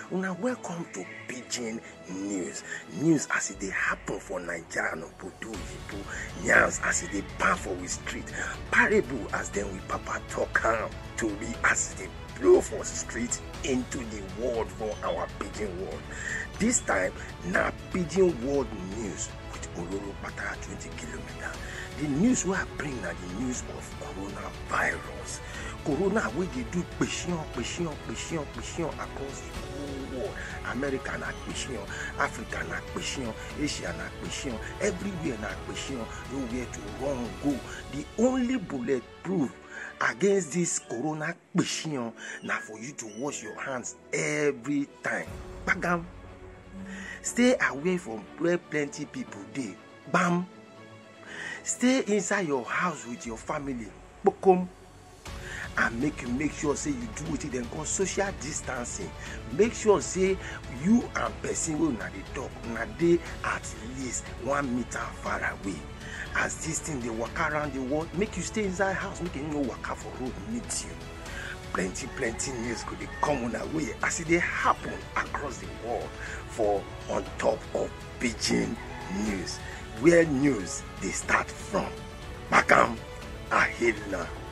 una welcome to pidgin news news as e dey happen for naija and obodo oyibo yarns as e dey pan for we street parable as dem we papa talk am tori as e dey blow for street into the world for our pidgin world this time na pidgin world news with ororo pata twenty kilometres the news wey i bring na the news of coronavirus corona wey dey do kpeshion kpeshion kpeshion kpeshion across the whole world america na kpeshion africa na kpeshion asia na kpeshion everywhere na kpeshion nowhere to run go the only bullet proof against this corona kpeshion na for you to wash your hands every time gbagam stay away from where plenty people dey gbam stay inside your house with your family kpokom and make you make sure say you do wetin dem call social distancing make sure say you and person wey una dey talk una dey at least one meter far away as this thing dey waka around the world make you stay inside house make you no waka for road meet you plenty plenty news go dey come una way as e dey happen across the world for on top of pidgin news where news dey start from gbagam ahela.